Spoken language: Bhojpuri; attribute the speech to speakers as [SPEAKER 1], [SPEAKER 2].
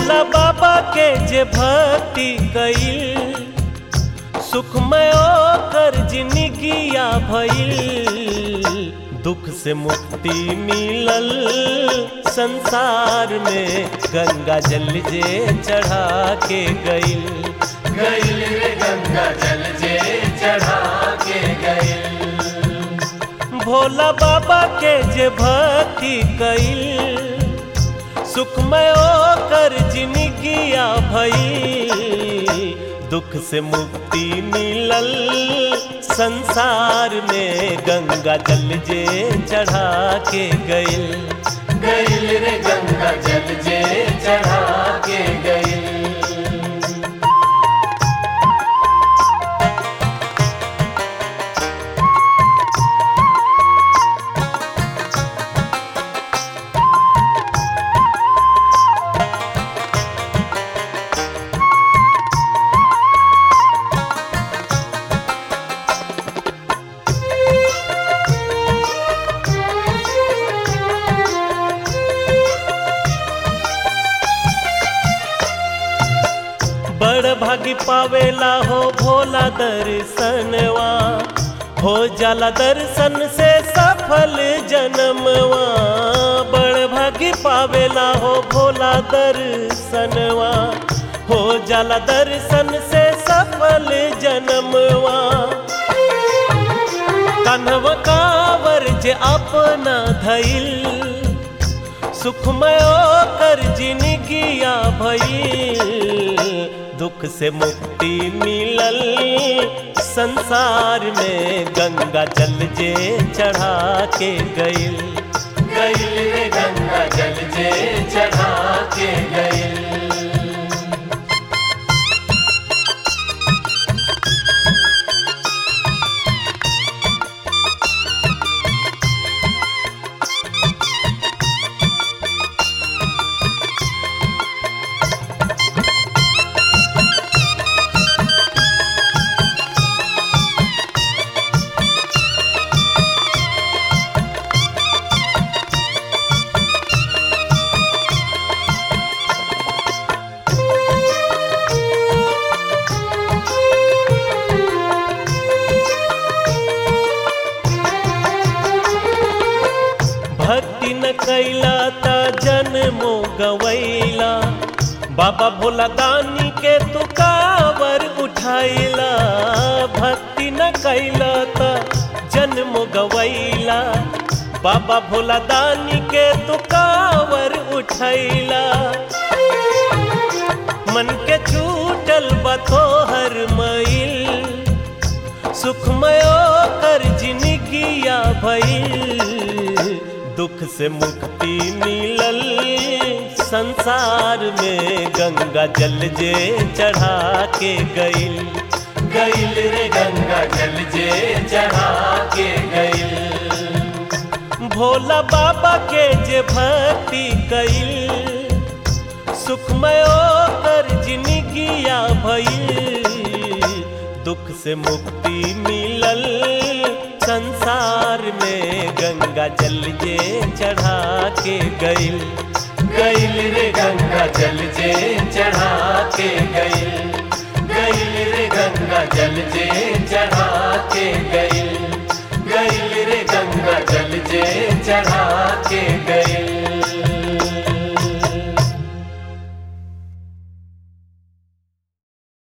[SPEAKER 1] भोला बाबा के जे भक्ति कईल सुखमय कर जिंदगिया भइल दुख से मुक्ति मिलल संसार में गंगा जल जे चढ़ा के गईल
[SPEAKER 2] गैल रे गंगा जल जे चढ़ा के गैल
[SPEAKER 1] भोला बाबा के जे भक्ति कईल सुखमय कर जिंदगिया भई दुख से मुक्ति मिलल संसार में गंगा जल जे चढ़ा के गईल
[SPEAKER 2] गैल रे गंगा जल जे चढ़ा के गैल
[SPEAKER 1] बड़ भागी पावेला हो भोला दर्शनवा हो जाला दर्शन से सफल जन्मवा बड़ भागी पावेला हो भोला दर्शनवा हो जाला दर्शन से सफल जन्मवा कन्हव कावर जे अपना धैल सुखमय कर जिंदगिया भइल दुख से मुक्ति मिलल संसार में गंगा जल जे चढ़ा के गईल
[SPEAKER 2] गैल रे गंगा जल जे चढ़ा के गैल
[SPEAKER 1] भक्ति न कैला त जन्मो गवैला बाबा भोला दानी के तू कावर उठाइला भक्ति न कैला त जन्मो गवैला बाबा भोला दानी के तू कावर उठैला मन के छूटल बतोहर मैल सुखमयो कर जिंदगिया भइल दुख से मुक्ति मिलल संसार में गंगा जल जे चढ़ा के गईल
[SPEAKER 2] गैल रे गंगा जल जे चढ़ा के गैल
[SPEAKER 1] भोला बाबा के जे भक्ति कईल सुखमयो कर जिंदगिया भइल दुख से मुक्ति मिलल संसार में गंगा जल जे चढ़ा के गईल
[SPEAKER 2] गैल रे गंगा जल जे चढ़ा के गैल गैल रे गंगा जल जे चढ़ा के गैल गैल रे गंगा जल जे चढ़ा के गैल